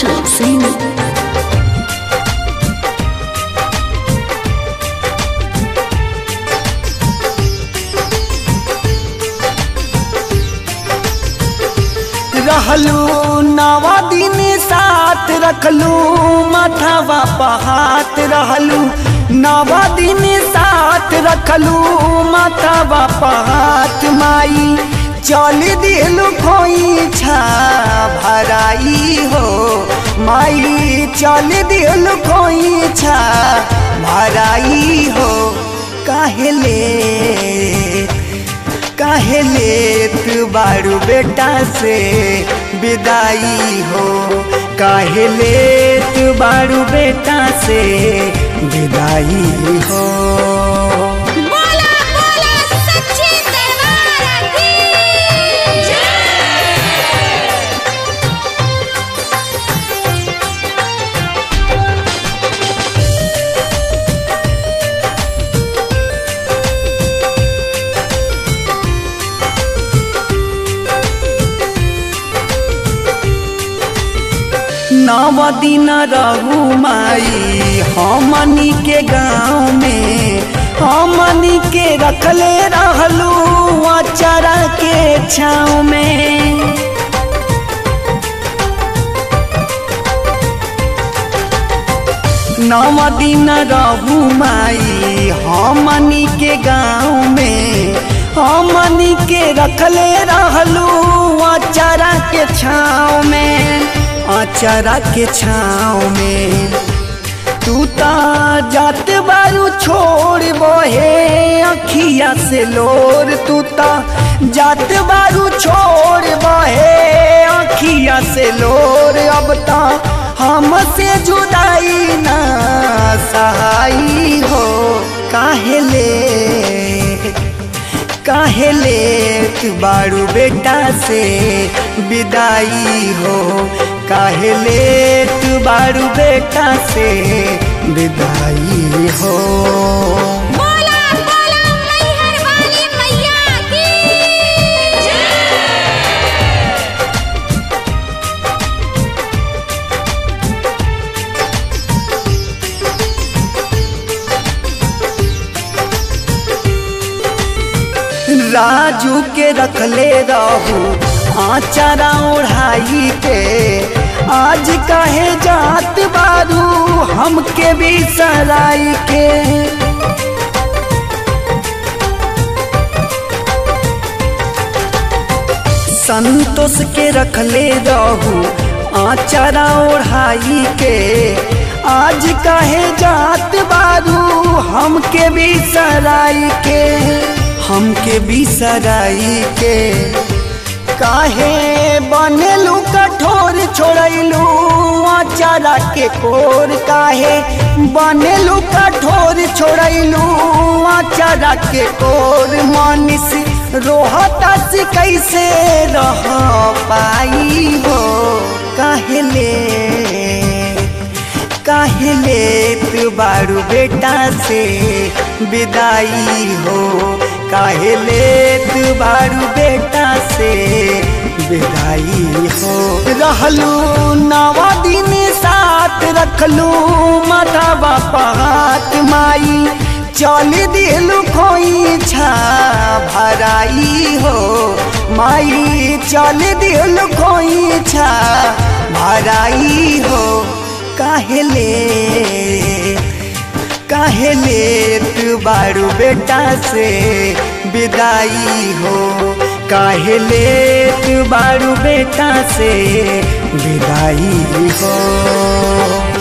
Roshan Singh. रहलू नवा दिन साथ रखलू माथावा पहात रहलू नवा दिन साथ रखलू माथावा पहात माई चल दिलू खोई छा भराई हो माई चल दिलू खोई छा भराई हो काहेले काहे लेत बारू बेटा से विदाई हो काहे लेत बारू बेटा से विदाई हो बोला बोला सच्ची दरबार की नव दिन रहू माई हमनी के गाँव में हमनी के रखले रहलू अचारा के छाँव में नव दिन रहू माई हमनी के गाँव में हमनी के रखले रहलू अचारा के छाँव में अचारा के छाँव में तू ता जात बारू छोड़ बहे अखिया से लोर तू ता जात बारू छोड़ बहे अखिया से लोर अब ता हमसे जुदाई ना सहाई हो काहेले काहेले तू बारू बेटा से विदाई हो काहेले तू बारू बेटा से विदाई हो बोला बोला मैहर वाली मैया की राजू के रखले रहू आचारा ओढ़ाई के आज काहे जात बारू हमके भी सराई के संतोष के रखले रहू आचारा ओढ़ाई के आज काहे जात बारू हमके भी सराई के हमके भी सराई के काहे बनेलू कठोर छोड़लू आचारा के कोर काहे बनेलू कठोर छोड़लू आचारा के कोर मानिस रोहता से कैसे रह पाई हो काहेले काहेले तू बारू बेटा से विदाई हो काहेले तू बारू बेटा से विदाई हो रहलू नवा दिन साथ रखलू माता बापा हाथ माई चल दिलू खोई छा भराई हो माई चल दिलू खोई छा भराई हो काहेले काहेले तू बारू बेटा से विदाई हो काहेले तू बारू बेटा से विदाई हो